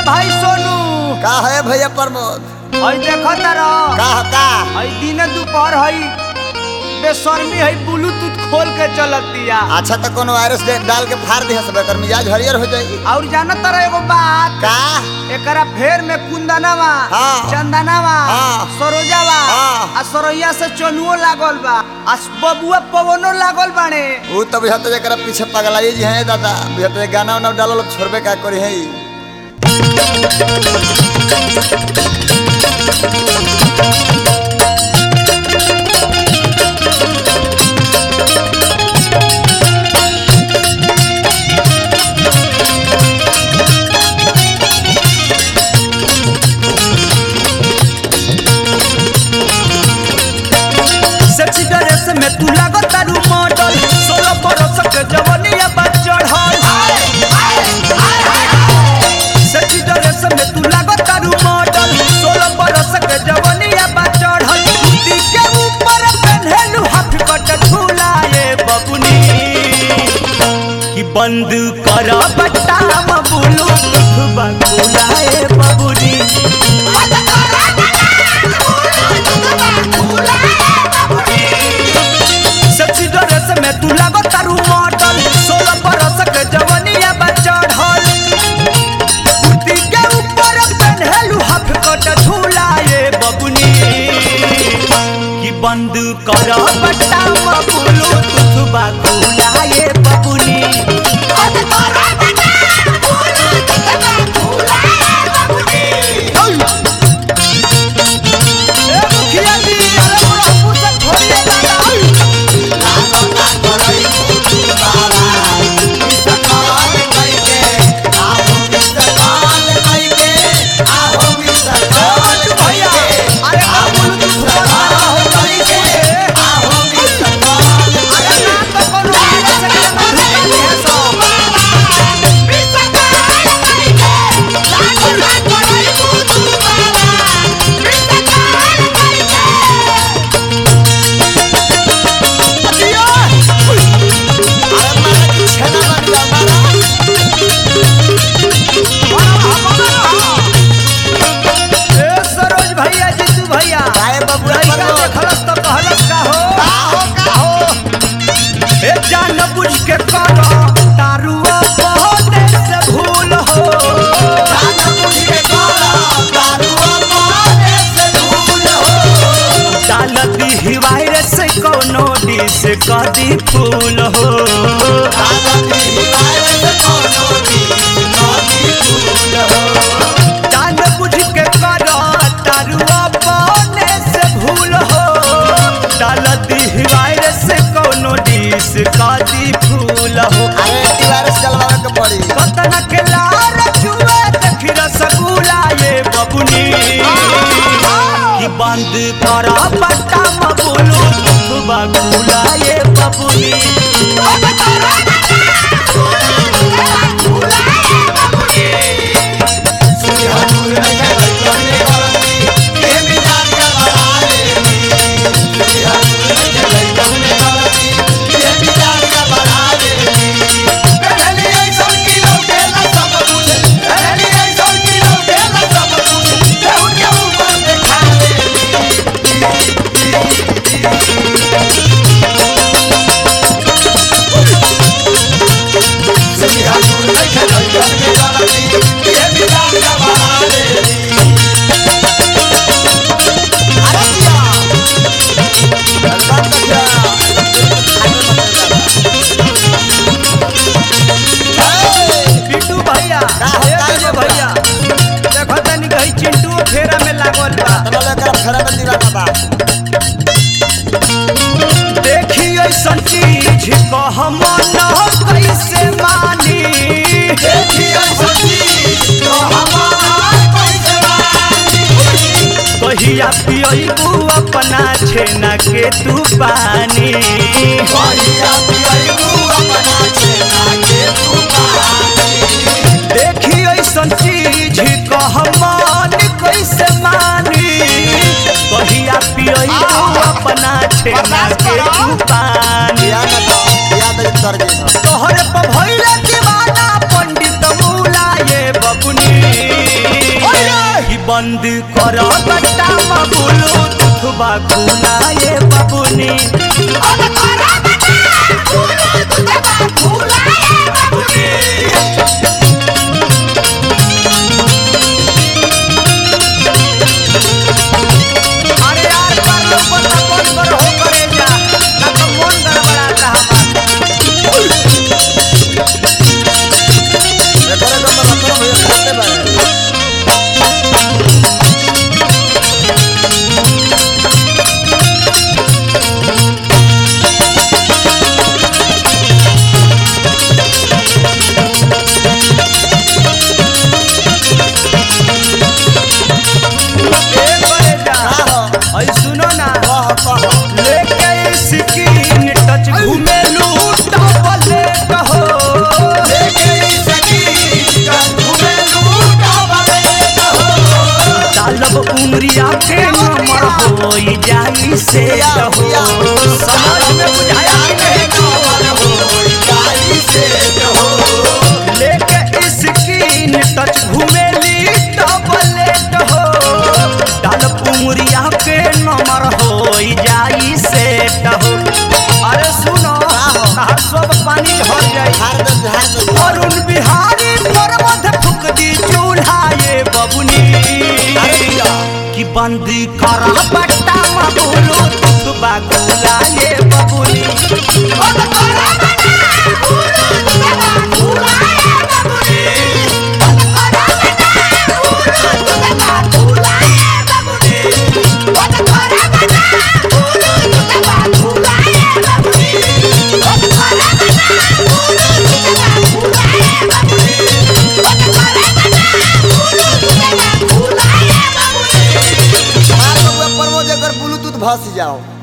भाई सोनू का है भैया प्रमोद हई देखो तारा का का हई दिन दोपहर हई बेशर्मी हई ब्लूटूथ खोल के चलतिया अच्छा तो कोनो वायरस दे- डाल के फाड़ दिया सब कर मिजाज हरियर हो जाई और जाना तारा एगो बात का एकरा फेर में कुंदनवा हाँ। चंदनवा हाँ। सरोजावा हाँ। आ सरोइया से चनुओ लागल बा आ बबुआ पवनो लागल बाने वो तो बुझाते जरा पीछे पगलाई जी हैं दादा बुझाते गाना उना डालो छोड़बे का करी है सेक्सी ड्रेस में तू लागो तारू मॉडल सोलह बरस के जवनिया बा चढ़ल सेक्सी ड्रेस में तू लागो तारू मॉडल सोलह बरस के जवनिया बा चढ़ल कुर्ती के ऊपर पहनलू हाफ कट झूलाए बबुनी कि बंद कर बट्टा मबुलू बबुलाए बबुनी सेक्सी ड्रेस में तू लागो तारू मॉडल सोलह बरस के जवनिया बा चढ़ल कुर्ती के ऊपर पहनलू हाफ कट झूलाए बबुनी कि बंद कर बट्टा बबुलू तुथबा खुलाए बबुनी ए मुखिया जी अरे पूरा पूछा छोड़िए दादा भैया अरे का बोलू तू सुपर मारा हो गई के अरे ना तो कोनो आगे से के ना ढुकानी है सो ए सरोज भैया जीतू भैया काहे बबुआ लइका प्रमोद? देखलस त कहलस का हो ए जान बुझ के कर तारुआ बहुते से भूल हो डालती ही वायरस कोनो डिस कदी फूल हो जान बुझ के कर तारुआ बने से भूल हो डालती ही वायरस कोनो डिस कदी फूल हो कतना के लार छुए देखी रसगुल्ला ये बबुनी कि बंद कर बट्टा मबुलू बबुला ये बबुनी बिट्टू भैया का हो, ए का विजय हो, भैया देखो तनी कहीं चिंटू फेरा में लागल बा देखी ऐसन चीज कह मन कैसे मानी कहिया पियबू अपना छेना के तू पानी देखी ऐसन चीज कह मन कैसे मानी कहिया पियबू अपना छेना के तू पानी तोहरे पर भइले दीवाना पंडित मूला ये बबुनी बंद कर बट्टा बोलो तुथबा खुलाए बबुनी अरे यार कर लो पता कौन कर हो करे जा ना तो मन गड़बड़ाता हमारा एकरे के अंदर रतन भैया खाते बा ए करे जा का हो ऐ सुनो ना कह कह लेके स्किन टच घूमेलू डबले कहो डालब उमरिया के नंबर होई जाई से कहो समझ में बुझाया कि नहीं लेके स्किन टच घूमेली डबले कहो डालब उमरिया के नंबर होई जाई से कहो अरे सुनो हर सब पानी झड़ जाई झाड़ दे झाड़ दे अरुण बिहारी पर्वत फुक दी चूल्हा ये बबुनी कि बंदी कर बट्टा बोलो तू बागुला ये बबुनी मार बबुआ प्रमोद एकर ब्लूटूथ भस जाओ